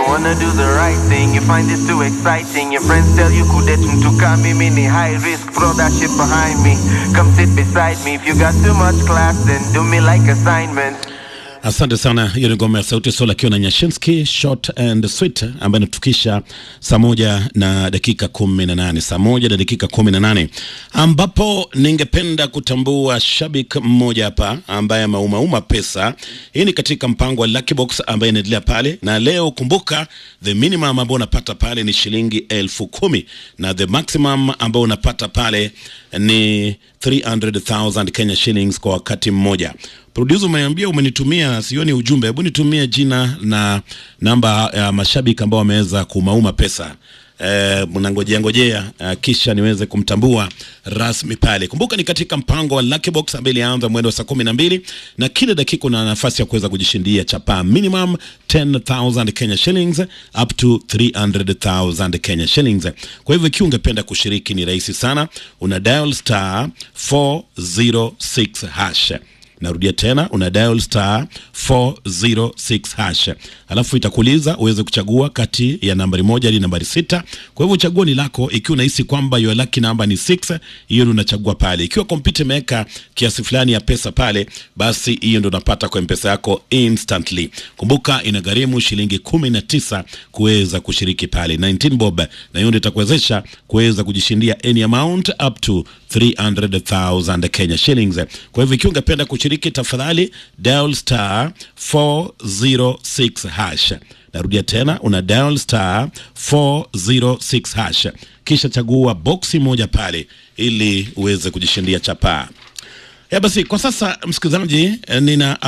wanna do the right thing, you find this too exciting. Your friends tell you kudetum to come me ni high risk, throw that shit behind me. Come sit beside me. If you got too much class, then do me like assignment. Asante sana. Hiyo ni ngoma ya Sauti Sol akiwa na Nyashinsky short and sweet, ambayo inatufikisha saa moja na dakika kumi na nane saa moja na dakika kumi na nane ambapo ningependa kutambua shabik mmoja hapa ambaye ameumauma pesa. Hii ni katika mpango wa Lucky Box ambaye inaendelea pale, na leo kumbuka, the minimum ambao unapata pale ni shilingi elfu kumi na the maximum ambao unapata pale ni 300,000 Kenya shillings kwa wakati mmoja. Producer, umeniambia umenitumia, sioni ujumbe. Hebu nitumie jina na namba ya mashabiki ambao wameweza kumauma pesa eh, mnangojea ngojea eh, kisha niweze kumtambua rasmi pale. Kumbuka ni katika mpango wa Lucky Box ambaye ilianza mwendo wa saa kumi na mbili na kila dakika una nafasi ya kuweza kujishindia chapa minimum 10,000 Kenya shillings up to 300,000 Kenya shillings. Kwa hivyo ikiwa ungependa kushiriki ni rahisi sana, una dial star 406 hash narudia tena una dial star 406 hash alafu itakuuliza uweze kuchagua kati ya nambari moja hadi nambari sita kwa hivyo chaguo ni lako ikiwa unahisi kwamba your lucky number ni 6 hiyo ndio unachagua pale ikiwa kompyuta imeweka kiasi fulani ya pesa pale basi hiyo ndio unapata kwa mpesa yako instantly kumbuka inagharimu shilingi kumi na tisa kuweza kushiriki pale 19 bob na hiyo ndio itakuwezesha kuweza kujishindia any amount up to 300,000 Kenya shillings. Kwa hivyo ikiwa ungependa kushiriki, tafadhali dial star 406 hash. Narudia tena, una dial star 406 hash, kisha chagua boksi moja pale ili uweze kujishindia chapaa. Ya basi, kwa sasa msikilizaji, eh, nina